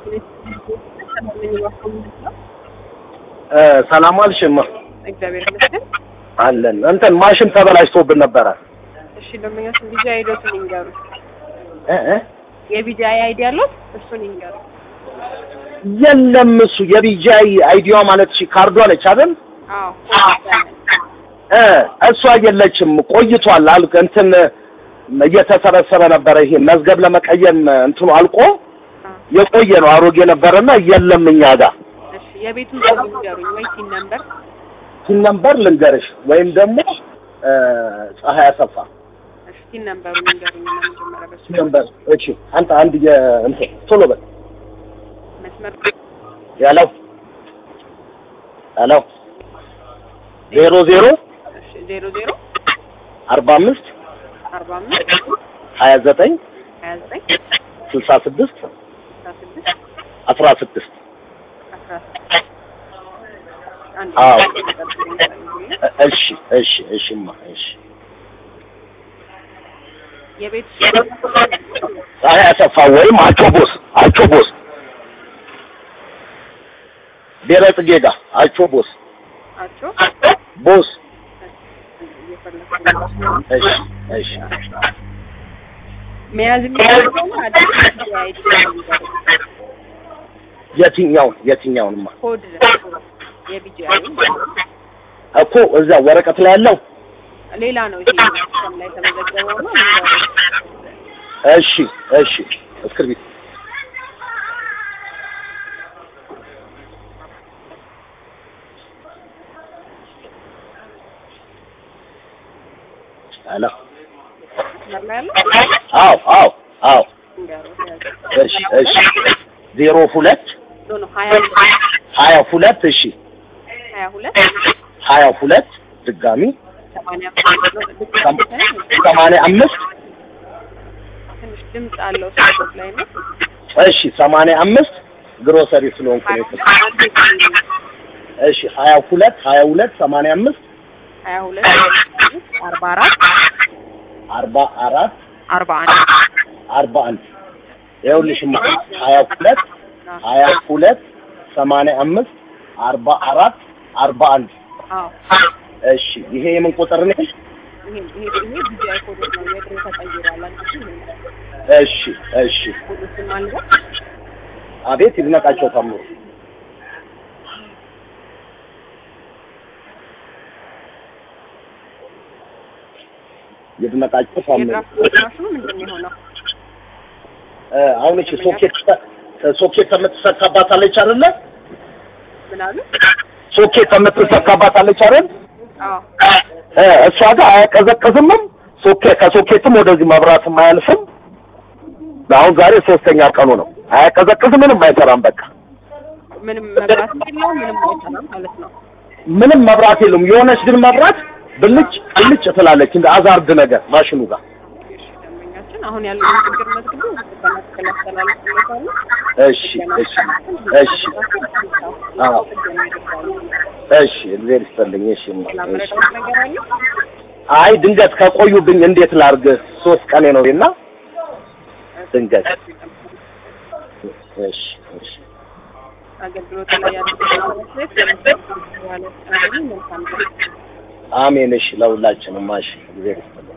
ሰላም አልሽማ? እግዚአብሔር ይመስገን። አለን እንትን ማሽን ተበላሽቶብን ነበረ። እሺ ደንበኞች ቢጂ አይዲዎትን ይንገሩ። እ እ የቢጂ አይዲ ያለው እሱን ይንገሩ። የለም እሱ የቢጃይ አይዲዋ ማለት እሺ ካርዷ ነች አይደል? አዎ እ እሷ የለችም ቆይቷል። አል እንትን እየተሰበሰበ ነበረ። ይሄ መዝገብ ለመቀየም እንትኑ አልቆ የቆየ ነው አሮጌ ነበረና የለም እኛ ጋር እሺ የቤቱን ስም ይንገሩኝ ወይ ሲን ነምበር ሲን ነምበር ልንገርሽ ወይም ደግሞ እ ፀሐይ አሰፋ እሺ ሲን ነምበሩን ይንገሩኝ እና መጀመሪያ በሱ ሲን ነምበር እሺ አንተ አንድ የእንትን ቶሎ በል መስመር ያለው ያለው ዜሮ ዜሮ እሺ ዜሮ ዜሮ አርባ አምስት አርባ አምስት ሀያ ዘጠኝ ሀያ ዘጠኝ ስልሳ ስድስት አስራ ስድስት አስራ ስድስት አስራ ስድስት አንድ አዎ። ጠብቁኝ። እሺ እሺ እሺማ እሺ የቤት ፀሐይ አሰፋ ወይም አቾ ቦስ አቾ ቦስ ብሔረ ጽጌ ጋ አቾ ቦስ አቸው ቦስ እየፈለኩ ነው። እሺ እሺ መያዝ የሚችለው አዲስ ቢጂ አይዲ ይንገሩ። የትኛውን የትኛውንማ ኮድ የቢጂ አይዲ እኮ እዛ ወረቀት ላይ ያለው ሌላ ነው። ይሄ ሲስተም ላይ ተመዘገበው ነው ይንገሩ። እሺ እሺ እስክርቢት አላ መስመር ላይ ያለው አዎ አዎ አዎ ይንገሩ። እሺ እሺ ዜሮ ሁለት ኖ ኖ ሀያ ሀያ ሁለት እሺ ሀያ ሁለት ሀያ ሁለት ድጋሚ ሰማንያ ሰማንያ አምስት ትንሽ ድምፅ አለው ስልክ ላይ ነው። እሺ ሰማንያ አምስት ግሮሰሪ ስለሆንኩ ነው የፈለኩት። እሺ ሀያ ሁለት ሀያ ሁለት ሰማንያ አምስት ሀያ ሁለት አርባ አራት አርባ አራት አርባ አንድ አርባ አንድ ይኸውልሽማ ሀያ ሁለት ሀያ ሁለት ሰማንያ አምስት አርባ አራት አርባ አንድ አዎ እሺ ይሄ የምን ቁጥር ነው? ይሄ ይሄ ይሄ ቢጂአይ ኮድ ነው። የድሮ ተቀይሯል። አንቺ ይሄ ነው። እሺ እሺ ኮዱን ማለት አቤት ይድነቃቸው ታምሩ ይድነቃቸው ታምሩ የድራፍት ማሽኑ ምንድን ነው የሆነው? እ አሁን እቺ ሶኬት ሶኬት የምትሰካባታለች አይደለ? ምን አሉ? ሶኬት የምትሰካባታለች አይደል? አዎ እ እሷ ጋር አያቀዘቅዝምም። ሶኬ ከሶኬትም ወደዚህ መብራትም አያልፍም። አሁን ዛሬ ሶስተኛ ቀኑ ነው። አያቀዘቅዝም፣ ምንም አይሰራም። በቃ ምንም መብራት የለው ምንም አይሰራም ማለት ነው። ምንም መብራት የለውም። የሆነች ግን መብራት ብልጭ ብልጭ ትላለች እንደ አዛርድ ነገር ማሽኑ ጋር። እሺ ደንበኛችን አሁን ያለውን ችግር መዝግቡ በመትከል ያስተላልፍለታሉ። እሺ እሺ እሺ አዎ እሺ እግዚአብሔር ይስጥልኝ። እሺ እማ፣ እሺ ላምረዳት ነገር አለ አይ ድንገት ከቆዩብኝ እንዴት ላርግ? ሶስት ቀኔ ነው እና ድንገት እሺ እሺ አገልግሎት ላይ ያለው መልካም አሜን። እሺ ለሁላችንም እሺ እግዚአብሔር ይስጥልኝ።